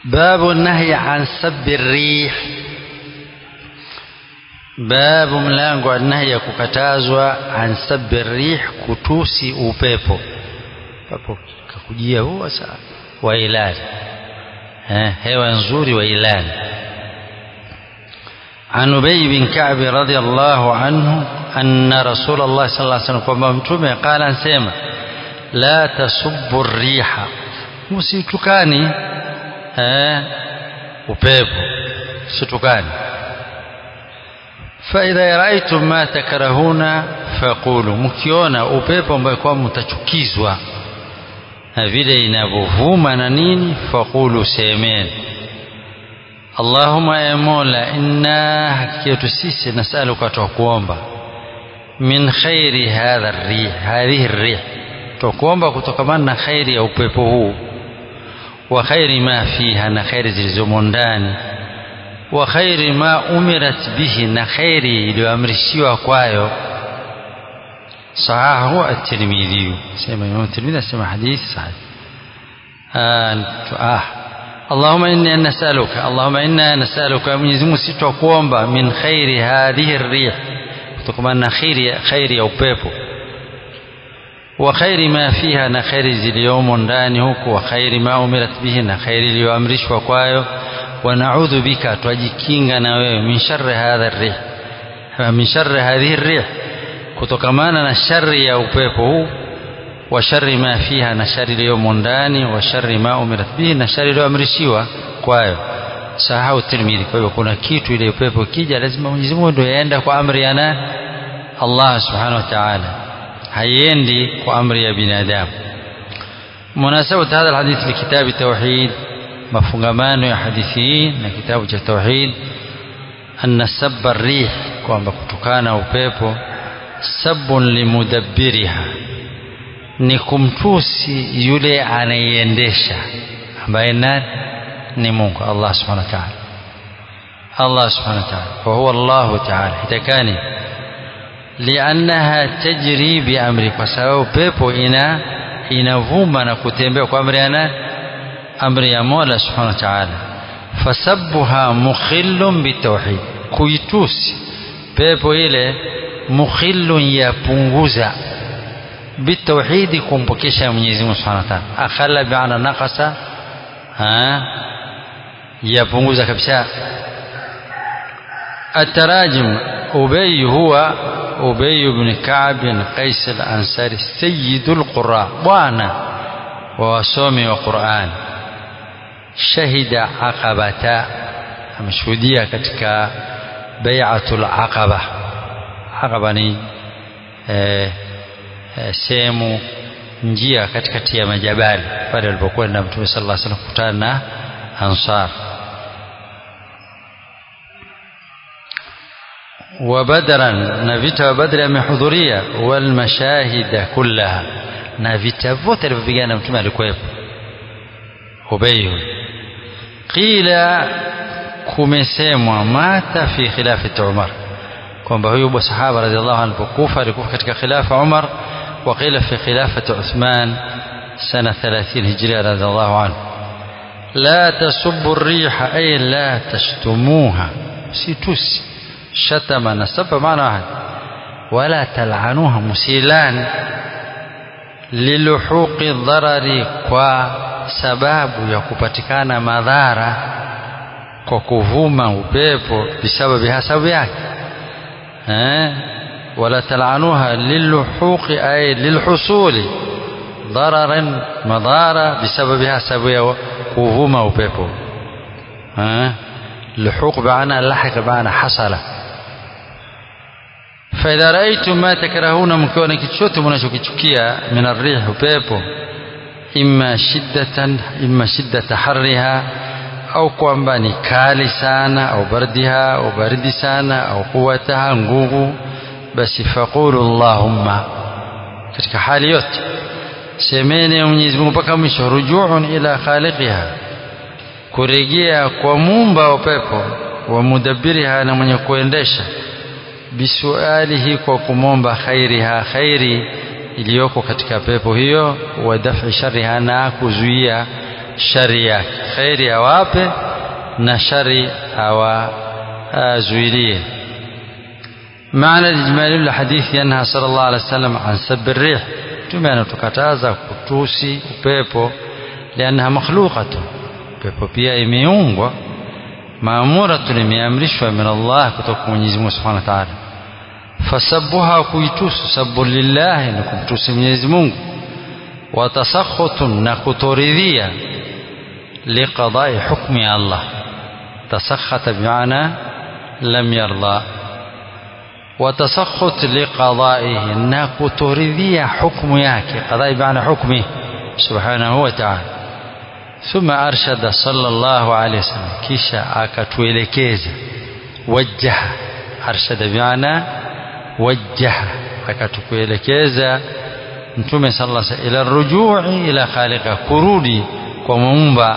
babu nahyi an sabbi rih babu mlango wa nahyi ya kukatazwa an sabbi rih kutusi upepo papo kakujia huo saa wa ilani eh, hewa nzuri wa ilani عن أبي بن كعب رضي الله عنه أن رسول الله صلى الله عليه وسلم kwamba mtume قال ansema la tasubbu riha msitukani eh, upepo situkani faidha raaitum ma takrahuna faqulu mkiona upepo ambayo kwa mtachukizwa na vile inavyovuma na nini faqulu semeni Allahumma ya Mola inna hakika yetu sisi nasaluka tukuomba min khairi hadha rih hadhihi rih tukuomba kutokamana na khairi ya upepo huu wa khairi ma fiha na khairi zilizomo ndani wa khairi ma umirat bihi na khairi iliyoamrishiwa kwayo sahahu at-Tirmidhi sema Imam Tirmidhi asema hadithi sahih ah اللهم إنا نسألك اللهم إنا نسألك Mwenyezi Mungu sisi twakuomba min khairi hadhihi rih kutokana na khairi khairi ya upepo wa khairi ma fiha na khairi ziliyomo ndani huku wa khairi ma umirat bihi na khairi iliyoamrishwa kwayo wa na'udhu bika twajikinga na wewe min sharri hadha rih min sharri hadhihi rih kutokamana na shari ya upepo huu wa sharri ma fiha na shari iliyomo ndani wa sharri ma umirat bihi na shari iliyoamrishiwa kwayo sahau tirmidhi kwa hivyo kuna kitu ile upepo kija lazima Mwenyezi Mungu ndio yaenda kwa amri ya nani Allah subhanahu wa ta'ala haiendi kwa amri ya binadamu munasabatu hadha alhadith likitabu tauhid mafungamano ya hadithi hii na kitabu cha tauhid anna sabba rih kwamba kutokana upepo sabun limudabbiriha ni kumtusi yule anayeiendesha ambaye nani ni Mungu Allah subhanahu wa ta'ala Allah subhanahu wa ta'ala wa huwa Allah ta'ala itakani liannaha tajri bi amri kwa sababu pepo ina inavuma na kutembea kwa amri ya nani amri ya Mola subhanahu wa ta'ala fasabbuha mukhillun bitawhid kuitusi pepo ile mukhillun yapunguza بالتوحيد kumpokesha Mwenyezi Mungu Subhanahu wa Ta'ala akhalla bi'ana naqasa ha yapunguza kabisa التراجم أبي هو أبي بن كعب بن قيس الأنصاري سيد القراء وانا ووسومي وقرآن شهد عقبة مشهودية katika بيعة العقبة عقبة ni eh, sehemu njia katikati ya majabali pale alipokwenda Mtume sallallahu alaihi wasallam kukutana na Ansar wa badran na vita wa badri amehudhuria wal mashahida kullaha na vita vyote alivyopigana Mtume alikuwepo Ubay qila kumesemwa mata fi khilafati Umar kwamba huyu sahaba radhiallahu anhu alipokufa alikufa katika khilafa Umar وقيل في خلافة عثمان سنة ثلاثين هجرية رضي الله عنه لا تسبوا الريح أي لا تشتموها سيتوس شتم نسب معنى واحد ولا تلعنوها مسيلان للحوق الضرر kwa sababu ya kupatikana madhara kwa kuvuma upepo bisababi hasabu yake eh ولا تلعنوها للحوق أي للحصول ضررا مضارة بسببها سبب كوفوما وبيبو ها لحوق بعنا لحق بعنا حصل فإذا رأيتم ما تكرهون مكونا كتشوتم ونشوكيا من الريح وبيبو إما شدة إما شدة حرها au kwamba ni kali sana au bardiha au baridi sana au quwataha nguvu basi faqulu allahumma katika hali yote semeni Mwenyezi Mungu mpaka mwisho rujuun ila khaliqiha kurejea kwa muumba wa pepo wa mudabbiriha na mwenye kuendesha bisualihi kwa kumomba khairiha khairi iliyoko katika pepo hiyo wa daf'i sharriha na kuzuia shari yake khairi awape na shari awazuilie معنى الإجمالي للحديث أنها صلى الله عليه وسلم عن سب الريح تمانا تكتازا كتوسي وبيبو لأنها مخلوقة بيبو بيا إميونغوا مأمورة imeamrishwa من الله kutoka Mwenyezi Mungu Subhanahu wa Ta'ala fasabuha kuitusu sabu lillahi ni kumtusi Mwenyezi Mungu watasakhutun na kutoridhia liqadai hukmi Allah tasakhata bimaana lam yarda وتسخط لقضائه na kutoridhia hukumu yake qadai bimaana hukmi subhanahu wa ta'ala ثم أرشد صلى الله عليه وسلم كيشا أكتويلكيزا وجه أرشد بمعنى وجه أكتويلكيزا متومي صلى الله عليه وسلم إلى الرجوع إلى خالق كرودي كمومبا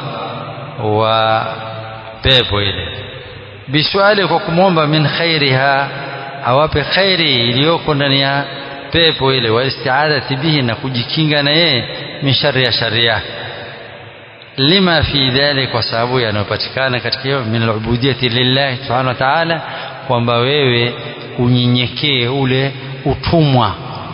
وبيبو إليه بسؤالك وكمومبا من خيرها awape khairi iliyoko ndani ya pepo ile wa istiadati bihi na kujikinga na yeye min shari ya shari yake lima fi dhalik kwa sababu yanayopatikana katika hiyo min alubudiyati lillahi subhanahu wa ta'ala kwamba wewe unyenyekee ule utumwa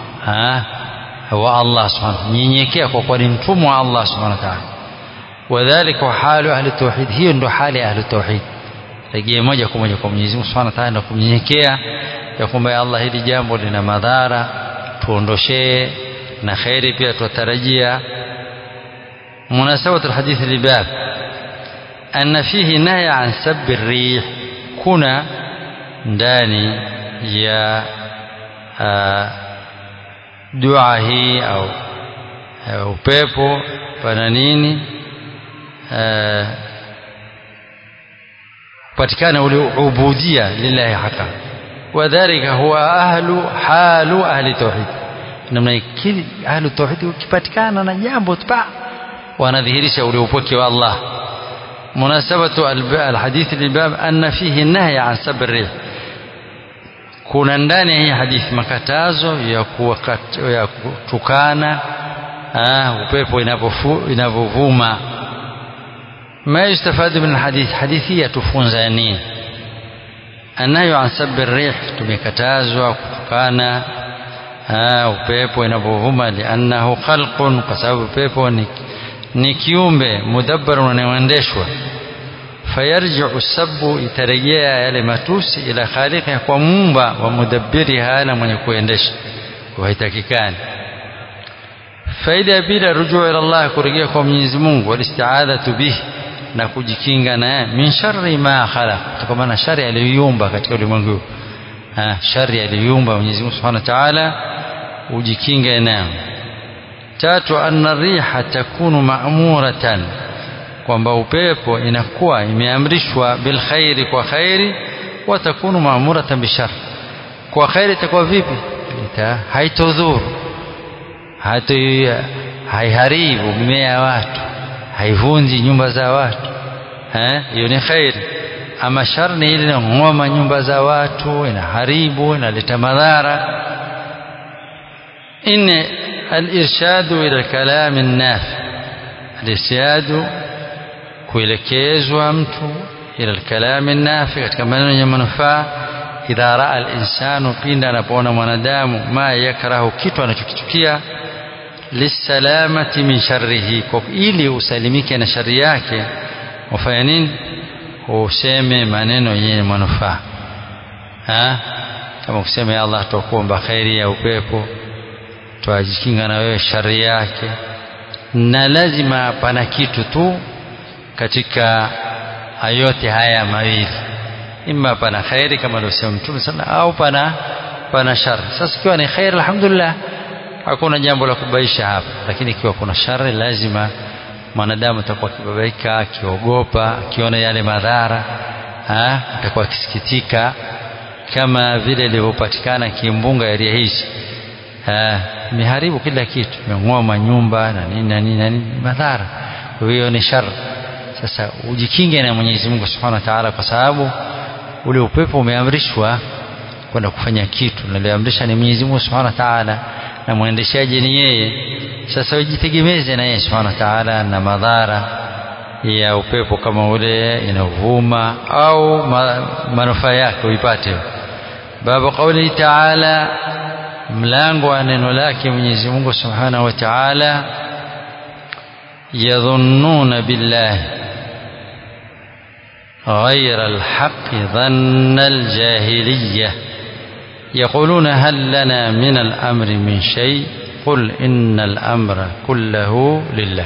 wa Allah subhanahu nyenyekea kwa kuwa ni mtumwa wa Allah subhanahu wa ta'ala wadhālika halu ahli tauhid hiyo ndo hali ya ahli tauhid rejea moja kwa moja kwa Mwenyezi Mungu Subhanahu wa Ta'ala na kumnyenyekea ya kwamba Allah hili jambo lina madhara tuondoshee na khairi pia tutarajia مناسبة الحديث لباب أن فيه نهي عن سب الريح كنا ndani ya dua hii au upepo pana nini patikana ule ubudia lillahi haka wadhalika huwa ahlu halu ahli tauhid namna kili ahlu tauhid ukipatikana na jambo pa wanadhihirisha ule upweke wa Allah munasabatu alhadith lilbab anna fihi nahy an sabr rih kuna ndani ya hii hadithi makatazo ya ya kutukana upepo inapovuma ما يستفاد من الحديث حديثية تفونزانين النهي عن سب الريح tumekatazwa kutukana upepo inapovuma liannahu khalqun kwa sababu upepo ni, ni kiumbe mudabbarun unaoendeshwa fayarjiu sabu itarejea yale matusi ila khaliqiha kwa muumba wa mudabbiriha na mwenye kuendesha haitakikani faida ya pili rujuu ila Allah kurejea kwa Mwenyezi Mungu walistiadhatu bihi na kujikinga na min sharri ma khalaq kutokana na shari aliyoiumba katika ulimwengu shari aliyoiumba Mwenyezi Mungu Subhanahu wa Ta'ala ujikinge nayo tatu anna riha takunu ma'muratan kwamba upepo inakuwa imeamrishwa bil khairi kwa khairi wa takunu ma'muratan bishar kwa khairi itakuwa vipi haitodhuru hata haiharibu mimea ya watu haivunji nyumba za watu hiyo ni khairi ama shar ni ile inang'oma nyumba za watu inaharibu inaleta madhara إن الإرشاد إلى الكلام النافع الإرشاد kuelekezwa mtu ila alkalami nafi katika maneno yenye manufaa idha raa alinsanu pindi anapoona mwanadamu ma yakrahu kitu anachokichukia lisalamati min sharrihi kwa ili usalimike na shari yake ufanya nini useme maneno yenye manufaa kama kusema ya Allah tukuomba khairi ya upepo twajikinga na wewe shari yake na lazima pana kitu tu katika yote haya mawili imma pana khairi kama alivyosema mtume sana au pana pana shari sasa ikiwa ni khairi alhamdulillah hakuna jambo la kubaisha hapa lakini ikiwa kuna shari lazima mwanadamu atakuwa akibabaika akiogopa akiona yale madhara atakuwa akisikitika kama vile ilivyopatikana kimbunga area hizi imeharibu kila kitu imeng'oma nyumba na nini na nini na nini madhara kwa hiyo ni shari sasa ujikinge na Mwenyezi Mungu Subhanahu wa Ta'ala kwa sababu ule upepo umeamrishwa kwenda kufanya kitu na aliamrisha ni Mwenyezi Mungu Subhanahu wa Ta'ala na mwendeshaji ni yeye sasa ujitegemeze na yeye Subhanahu wa Ta'ala na madhara ya upepo kama ule inavuma au ma, manufaa yake uipate babu qauli taala mlango wa neno lake Mwenyezi Mungu Subhanahu wa Ta'ala yadhunnuna billahi غير الحق ظن الجاهلية يقولون هل لنا من الأمر من شيء قل إن الأمر كله لله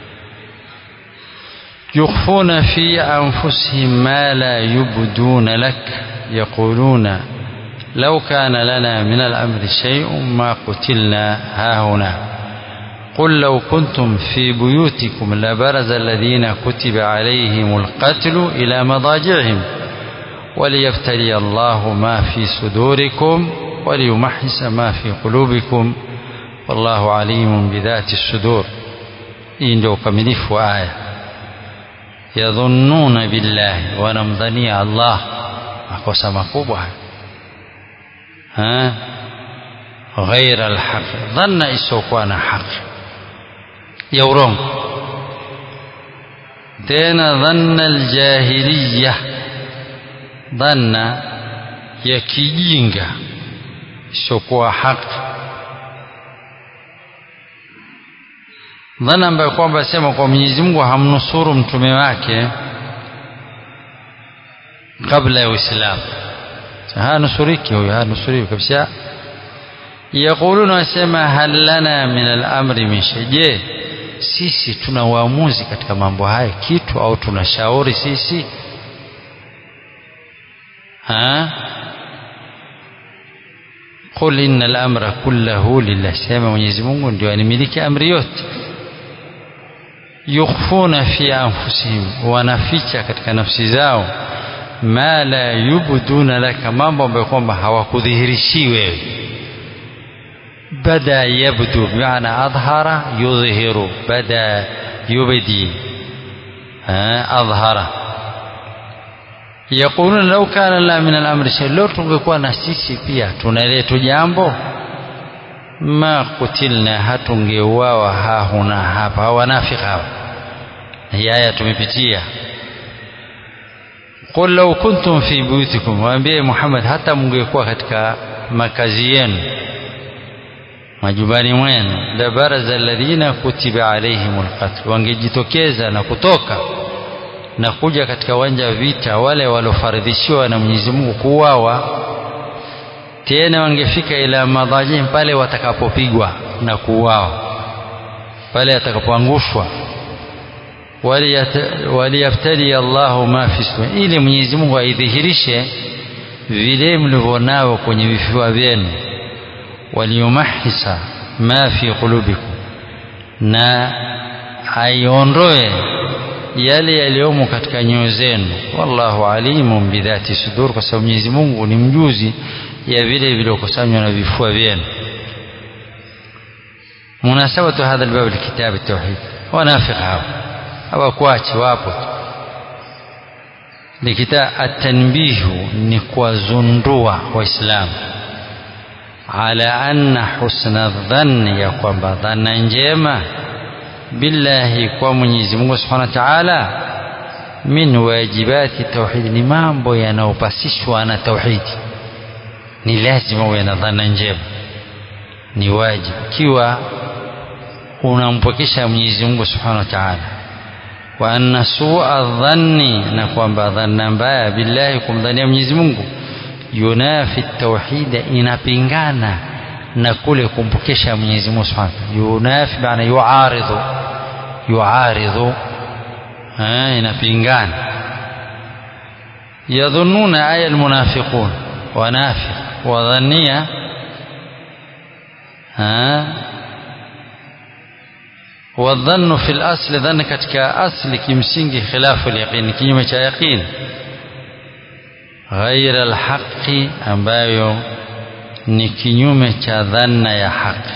يخفون في أنفسهم ما لا يبدون لك يقولون لو كان لنا من الأمر شيء ما قتلنا هاهنا قل لو كنتم في بيوتكم لبرز الذين كتب عليهم القتل إلى مضاجعهم وليبتلي الله ما في صدوركم وليمحص ما في قلوبكم والله عليم بذات الصدور hii ndio ukamilifu wa aya yadhunnuna billahi wanamdhania allah makosa makubwa ghaira alhaqi dhanna isiokuwa na haki ya urongo tena dhanna aljahiliya dhanna ya kijinga isiokuwa haki dhana ambayo kwamba sema kwa Mwenyezi Mungu hamnusuru mtume wake kabla ya Uislamu hanusuriki huyo hanusuriki kabisa yaquluna wasema hal lana min al-amri min shay je sisi tuna uamuzi katika mambo haya kitu au tunashauri sisi ha qul inna al-amra kullahu lillah sema Mwenyezi Mungu ndio animiliki amri yote yukhfuna fi anfusihim wanaficha katika nafsi zao ma la yubduna laka mambo ambayo kwamba hawakudhihirishi wewe bada yabdu bimaana adhara yudhihiru bada yubdi adhara yaquluna law kana la min al-amri shay leo tungekuwa na sisi pia tunaletu jambo ma kutilna hatungeuawa hahuna hapa wanafiki hawa hii aya tumepitia qul law kuntum fi buyutikum waambie Muhammad hata mngekuwa katika makazi yenu majumbani mwenu la baraza alladhina kutiba alaihimul qatl wangejitokeza na kutoka na kuja katika uwanja wa vita wale waliofaridhishiwa na Mwenyezi Mungu kuuawa tena wangefika ila madhajim pale watakapopigwa na kuuawa pale atakapoangushwa waliyaftali Allahu ma fi sudur ili Mwenyezi Mungu aidhihirishe vile mlivyonao kwenye vifua vyenu waliyumahisa ma fi qulubikum na aiondoe yale yaliyomo katika nyoyo zenu wallahu alimun bidhati sudur kwa sababu Mwenyezi Mungu ni mjuzi ya vile vilivyokusanywa na vifua vyenu munasabatu hadha albab alkitab التوحيد wanafiq hao hawakuachi wapo likita atanbihu ni kuwazundua waislamu ala anna husna dhanni ya kwamba dhana njema billahi kwa Mwenyezi Mungu Subhanahu wa Ta'ala min wajibati tauhid ni mambo yanayopasishwa na tauhidi ni lazima uwe na dhana njema ni wajibu ikiwa unampokesha Mwenyezi Mungu Subhanahu wa Ta'ala wa anna su'a dhanni na kwamba dhanna mbaya billahi kumdhania Mwenyezi Mungu yunafi tauhid inapingana na kule kumpokesha Mwenyezi Mungu Subhanahu yunafi maana yuaridhu yuaridhu inapingana yadhunnuna aya almunafiqun wanafiq wadhania والظن في الأصل ظن كتك أصل كمسنج خلاف اليقين كيما يقين غير الحق ambayo ni kinyume cha dhanna ya haki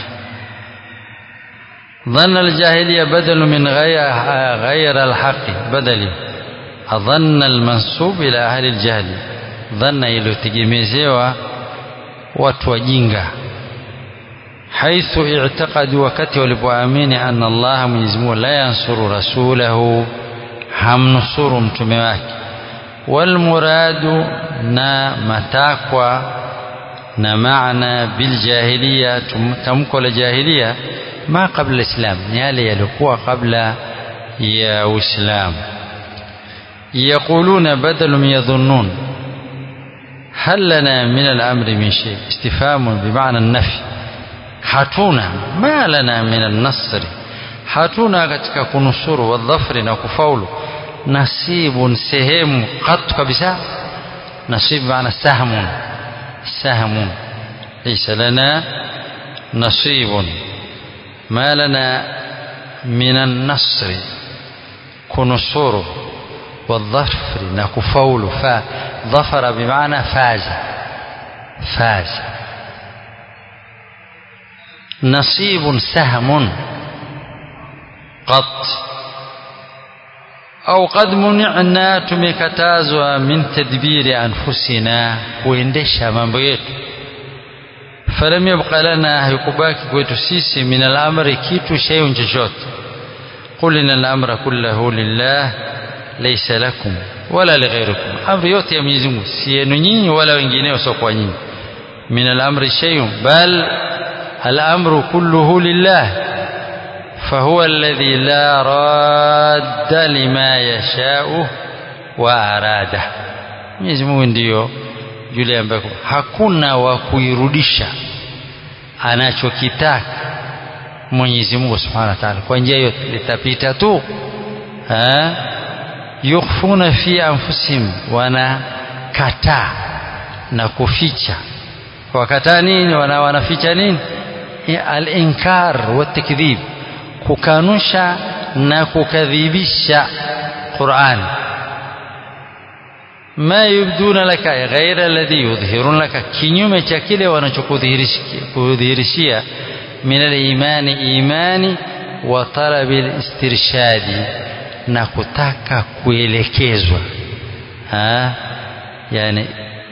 dhanna aljahiliya badalu min ghayr alhaqi badali adhanna almansub ila ahli aljahli dhanna iliyotegemezewa watu wajinga haithu i'taqadu wakati walipoamini anna Allah Mwenyezi Mungu la yansuru rasulahu hamnusuru mtume wake walmuradu na matakwa na maana biljahiliya tamko la jahiliya ma qabla islam ni yale yaliokuwa kabla ya uislamu يقولون بدل يظنون هل لنا من الأمر من شيء استفهام بمعنى النفي hatuna ma lana min an-nasri hatuna katika kunusuru wadhafri na kufaulu nasibun sehemu qat kabisa nasib maana sahmun sahmun laysa lana nasibun ma lana min an-nasri kunusuru والظفر نكفول فا ظفر بمعنى فاز فاز نصيب سهم قط أو قد منعنا tumekatazwa min tadbiri anfusina kuendesha mambo yetu falam yabqa lana haikubaki kwetu sisi min al-amri kitu shay'un chochote qul inna al-amra kullahu lillah laysa lakum wala lighairikum amri yote ya Mwenyezi Mungu si yenu nyinyi wala wengineo sio kwa nyinyi min al-amri shay'un bal al-amru kulluhu lillah فهو الذي لا راد لما يشاء وأراده Mwenyezi Mungu ndiyo yule ambaye hakuna wa kuirudisha anachokitaka Mwenyezi Mungu Subhanahu wa Ta'ala kwa njia yote litapita tu yukhfuna fi anfusihim wanakataa na kuficha wakataa nini wana wanaficha nini al-inkar wa takdhib kukanusha na kukadhibisha Qur'an ma yubduna laka ghaira alladhi yudhhirun laka kinyume cha kile wanachokudhihirishia min al-imani imani wa talabi al-istirshadi na kutaka kuelekezwa ha yani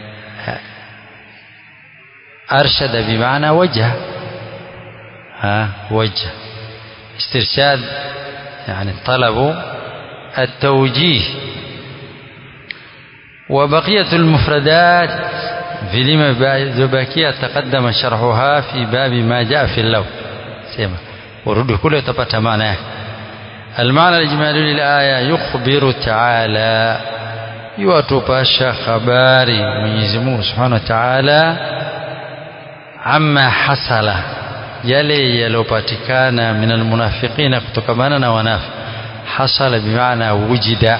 arshada bimaana wajha ha wajha استرشاد يعني طلب التوجيه وبقية المفردات في لما زباكية تقدم شرحها في باب ما جاء في اللو سيما ورد كله تبت معناه المعنى الإجمالي للآية يخبر تعالى يواتوباشا خباري من يزمه سبحانه وتعالى عما حصل yale yaliyopatikana min almunafiqina kutokamana na wanafi hasala bimaana wujida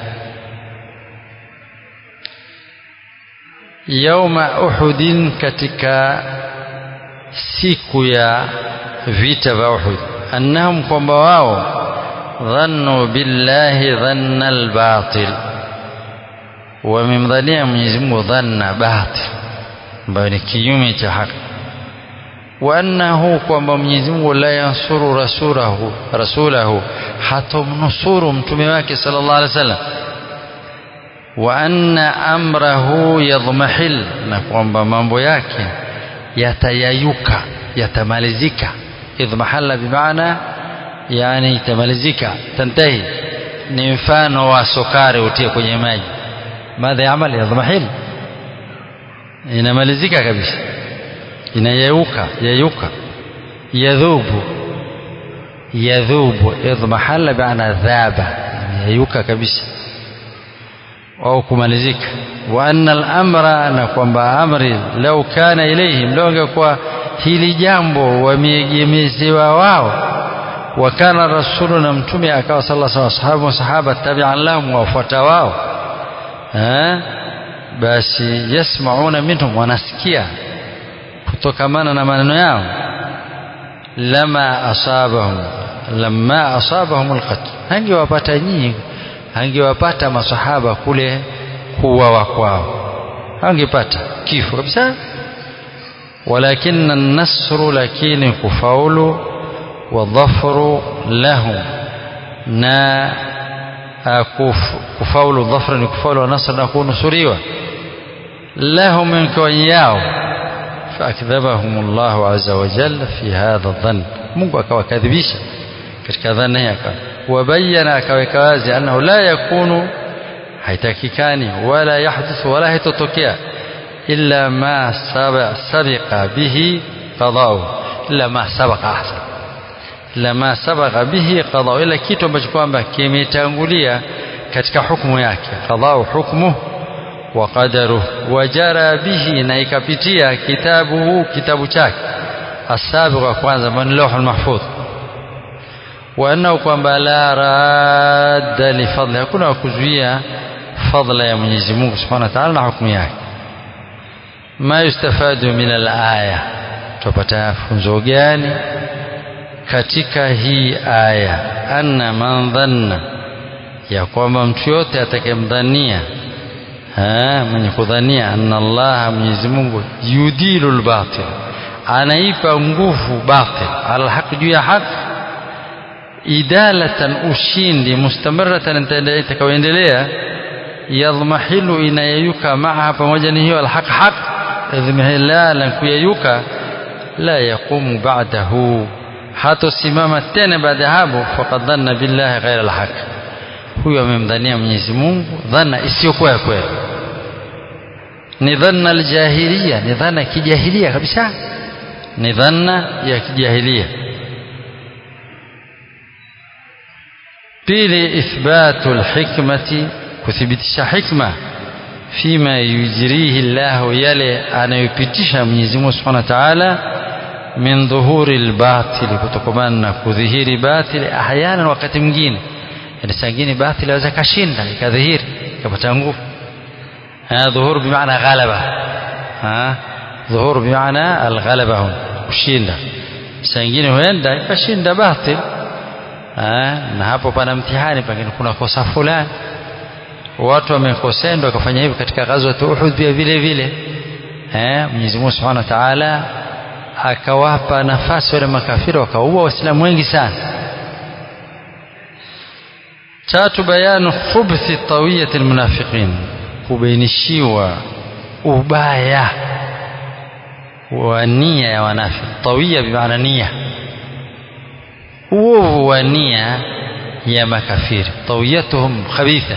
yauma uhudin katika siku ya vita vya Uhud annahum kwamba wao dhannu billahi dhanna albatil wamemdhania Mwenyezi Mungu dhanna batil ambayo ni kinyume cha haki وأنه kwamba Mwenyezi Mungu la yansuru rasulahu rasulahu hatomnusuru mtume wake sallallahu alaihi wasallam wa anna amrahu yadhmahil na kwamba mambo yake yatayayuka yatamalizika idhmahalla bimaana yani itamalizika tantahi ni mfano wa sukari utie kwenye maji madha yamal yadhmahil inamalizika kabisa inayeuka yayuka yadhubu yadhubu idhmahalla biana dhaba yayuka kabisa au kumalizika wa anna al-amra na kwamba amri lau kana ilaihim lau ingekuwa hili jambo wameegemezewa wao wa kana rasulu na mtume akawa sallallahu alaihi wasallam sahaba tabi'an lahum wafuata wao basi yasmauna minhum wanasikia kutokamana na maneno yao lama asabahum lamma asabahum alqatl hangewapata nyinyi hangewapata masahaba kule kuuawa kwao hangepata kifo kabisa walakin an-nasru lakini kufaulu wa dhafru lahum na kufaulu dhafru ni kufaulu wa nasr na kunusuriwa lahum min yao فأكذبهم الله عز وجل في هذا الظن Mungu akawakadhibisha katika dhana yake wabayana akaweka wazi annahu la yakunu haitakikani wala yahdithu wala haitotokea illa ma sabiqa bihi qada'u illa ma sabaqa ahsan illa ma sabaqa bihi qada'u ila kitu ambacho kwamba kimetangulia katika hukumu yake qada'u hukmu wa qadaruhu wajara bihi na ikapitia kitabuhu kitabu chake asabiqa kwanza man lawhul mahfudh wa annahu kwamba la radda li fadli hakuna kuzuia fadla ya Mwenyezi Mungu Subhanahu wa Ta'ala na hukumu yake ma yustafadu min al-aya tupata funzo gani katika hii aya anna man dhanna ya kwamba mtu yote atakayemdhania mwenye kudhania anna Allah Mwenyezi Mungu yudilu al-batil anaipa nguvu batil ala haq juu ya haki idalatan ushindi mustamaratan itakayoendelea yadhmahilu inayeyuka maha pamoja na hiyo alhaq haq idhmihilalan kuyeyuka la yaqumu ba'dahu hatosimama tena baada hapo faqad dhanna billahi ghaira alhaq huyo amemdhania Mwenyezi Mungu dhana isiyokuwa ya kweli ni dhanna aljahiliya ni dhana kijahilia kabisa ni dhanna ya kijahilia pili ithbatu alhikmati kuthibitisha hikma fima yujrihi Allah yale anayopitisha Mwenyezi Mungu Subhanahu wa Ta'ala min dhuhuri albatil kutokana na kudhihiri batili ahyana wakati mwingine yani sangine batili aweza kashinda ikadhihiri ikapata nguvu ha dhuhur bimaana ghalaba ha dhuhur bimaana alghalaba hum kushinda sangine huenda ikashinda batili na hapo pana mtihani pengine kuna kosa fulani watu wamekosea ndio wakafanya hivyo katika ghazwa Uhud pia vile vile eh Mwenyezi Mungu Subhanahu wa Ta'ala akawapa nafasi wale makafiri wakaua waislamu wengi sana tatu bayanu khubthi tawiyati almunafiqin kubainishiwa ubaya wa nia ya wanafiki tawiya bimaana nia uovu wa nia ya makafiri tawiyatuhum khabitha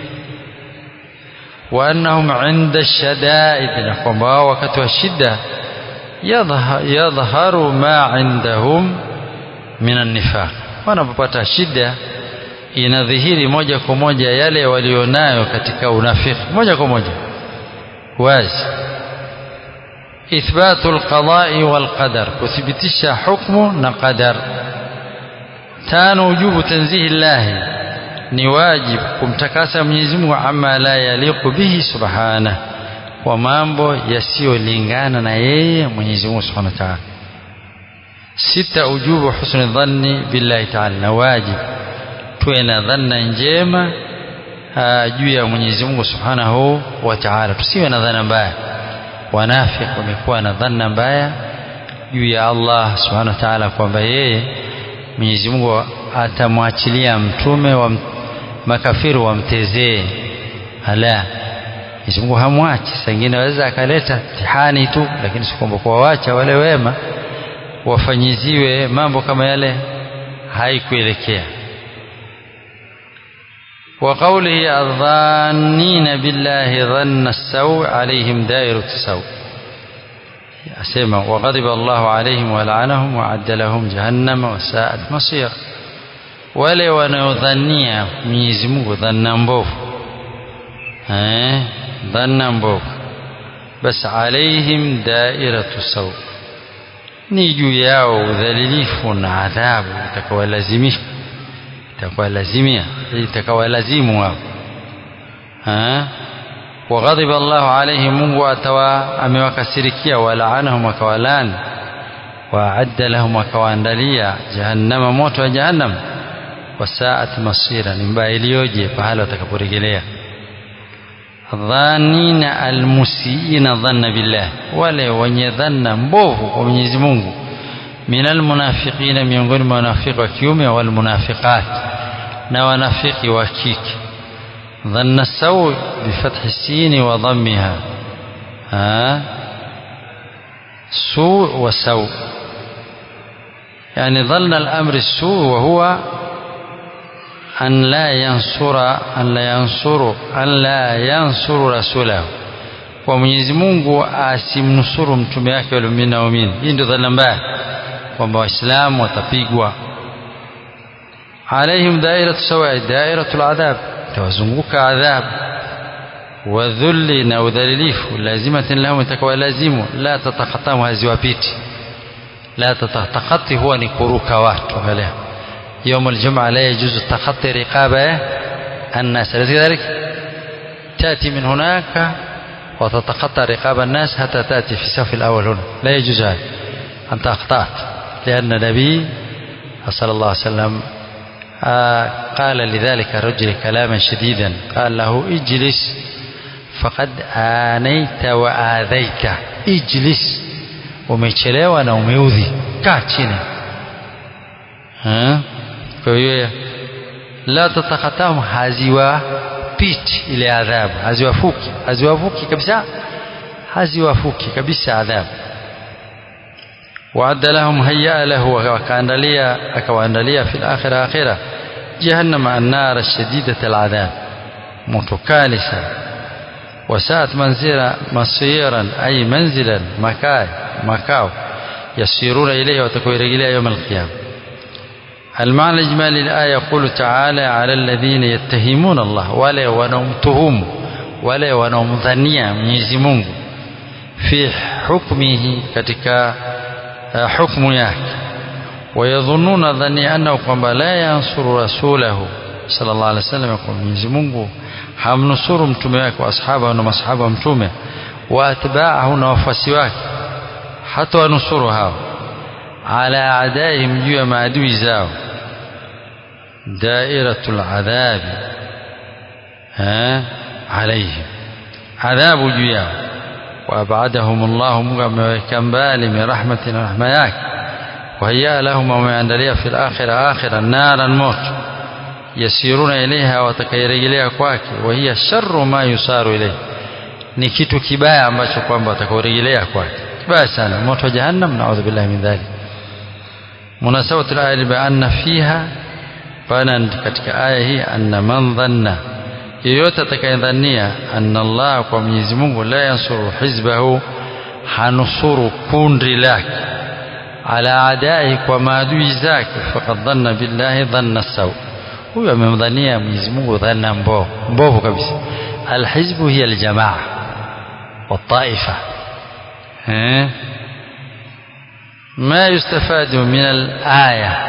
wa annahum inda shadaid na kwamba wao wakati wa shida yadhharu ma indahum min annifaq wanapopata shida inadhihiri moja kwa moja yale walionayo katika unafiki moja kwa moja wazi ithbatu alqada'i walqadar kuthibitisha hukmu na qadar tano ujubu tanzihi llahi ni wajibu kumtakasa Mwenyezi Mungu ama la yaliqu bihi subhana kwa mambo yasiyolingana na yeye Mwenyezi Mungu Subhanahu wa Ta'ala sita ujubu husni dhanni billahi ta'ala na wajibu tuwe na dhanna njema juu ya Mwenyezi Mungu Subhanahu wa Ta'ala tusiwe na dhana mbaya wanafiki wamekuwa na dhanna mbaya juu ya Allah Subhanahu wa Ta'ala kwamba yeye Mwenyezi Mungu atamwachilia mtume wa makafiri wamtezee ala Mwenyezi Mungu hamwachi sangine waweza akaleta mtihani tu lakini si kwamba kuwawacha wale wema wafanyiziwe mambo kama yale haikuelekea وقوله الظانين بالله ظن السوء عليهم دائرة السوء أسمع وغضب الله عليهم ولعنهم وعد لهم جهنم وساءت مصير wale wanaodhania Mwenyezi Mungu dhanna mbovu eh dhanna mbovu bas alaihim dairatu saw ni juu yao udhalilifu na adhabu itakawalazimisha itakawalazimia itakawalazimu wao eh وغضب الله عليهم Mungu atawa amewakasirikia walaanahum akawalani waadda lahum akawaandalia jahannama moto wa jahannam wasaat masira ni mbaya iliyoje pahala watakaporejelea dhanina almusiina dhanna billah wale wenye dhanna mbovu kwa Mwenyezi Mungu min almunafiqina miongoni mwa wanafiki wa kiume wal munafiqat na wanafiki wa kike dhanna saw bifathi sin wa dhammiha ha su wa saw يعني ظن الأمر السوء وهو an la yansura an la yansuru an la yansuru rasulahu kwa Mwenyezi Mungu asimnusuru mtume wake waliomini na waumini hii ndio dhana mbaya kwamba waislamu watapigwa alaihim dairatu sawa dairatu aladhab tawazunguka adhab wadhulli na udhalilifu lazimatin lahum itakuwa lazimu la tatakatamu haziwapiti la tatakati huwa ni kuruka watu angalia يوم الجمعة لا يجوز تخطي رقاب الناس أليس كذلك تأتي من هناك وتتخطى رقاب الناس حتى تأتي في الصف الأول هنا لا يجوز هذا أنت أخطأت لأن النبي صلى الله عليه وسلم قال لذلك الرجل كلاما شديدا قال له اجلس فقد آنيت وآذيت اجلس umechelewa na umeudhi kaa chini kwa hiyo la tatakatamu haziwapiti ile adhabu haziwafuki haziwafuki kabisa haziwafuki kabisa adhabu وعد لهم هيأ له وكأندليا أكواندليا في الآخرة آخرة جهنم النار الشديدة العذاب متكالسة وساءت منزلا مصيرا أي منزلا مكاي مكاو يسيرون إليه وتكون إليه يوم القيامة المعنى الإجمالي الآية يقول تعالى على الذين يتهمون الله ولا ونمتهم ولا ونمظنيا Mwenyezi Mungu في حكمه katika حكم yake ويظنون ظني أنه kwamba la yansuru rasulahu sallallahu alaihi wasallam kwa Mwenyezi Mungu hamnusuru mtume wake wa ashaba na masahaba wa mtume wa atba'ahu na wafuasi wake hata wanusuru hao ala adaihim juu ya maadui zao dairatul adhabi alaihim adhabu juu yao وأبعدهم الله مغموكا بالي من رحمة رحمة ياك وهيأ لهم وما يندليا في الآخرة آخرة نارا موت يسيرون إليها وتكيرجليا كواك وهي شر ما يسار إليه ni kitu kibaya ambacho kwamba watakaorejelea kwake kibaya sana moto wa jahannam naudhu billahi min dhalik munasabatu alaya bi anna fiha pana katika aya hii anna man dhanna yeyote atakayedhania anna Allah kwa Mwenyezi Mungu la yansuru hizbahu hanusuru kundi lake ala adai kwa maadui zake faqad dhanna billahi dhanna saw huyo amemdhania Mwenyezi Mungu dhana mbovu mbovu kabisa alhizbu hiya aljamaa والطائفة ما يستفاد من الآية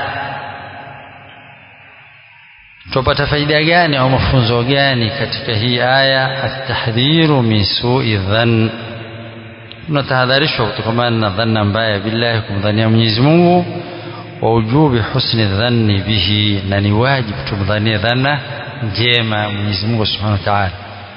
tupata faida gani au mafunzo gani katika hii aya atahdhiru min su'i dhann tunatahadharishwa kutokana na dhanna mbaya billahi kumdhania Mwenyezi Mungu wa ujubi husni dhanni bihi na ni wajibu tumdhanie dhanna njema Mwenyezi Mungu Subhanahu wa Ta'ala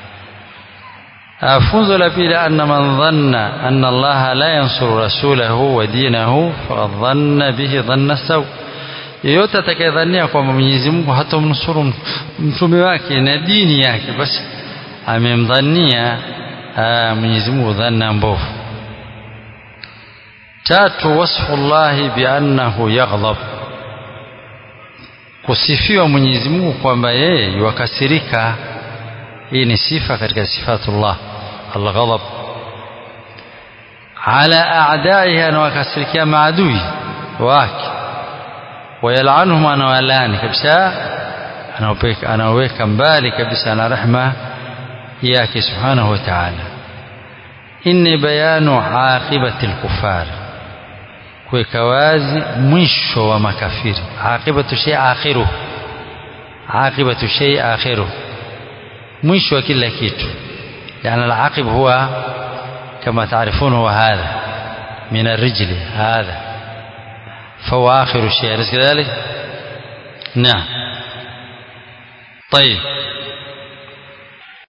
funzo la pili anna man dhanna anna Allah la yansuru rasulahu wa dinahu faqad dhanna bihi dhanna saw yeyote atakayedhania kwamba Mwenyezi Mungu hatamnusuru mtume wake na dini yake basi amemdhania Mwenyezi Mungu dhanna mbovu tatu wasfu llahi biannahu yaghdab kusifiwa Mwenyezi Mungu kwamba yeye yuwakasirika hii ni sifa katika sifatullah alghadab ala a'daiha anawakasirikia maadui wake wayalanuhum anawalani kabisa anaweka mbali kabisa na rehma yake subhanahu wa ta'ala inni bayanu aqibati alkufar kuweka wazi mwisho wa makafiri aqibatu shay akhiru aqibatu shay akhiru mwisho wa kila kitu يعني العاقب هو كما تعرفون هو هذا من الرجل هذا فهو آخر الشيء أليس كذلك؟ نعم طيب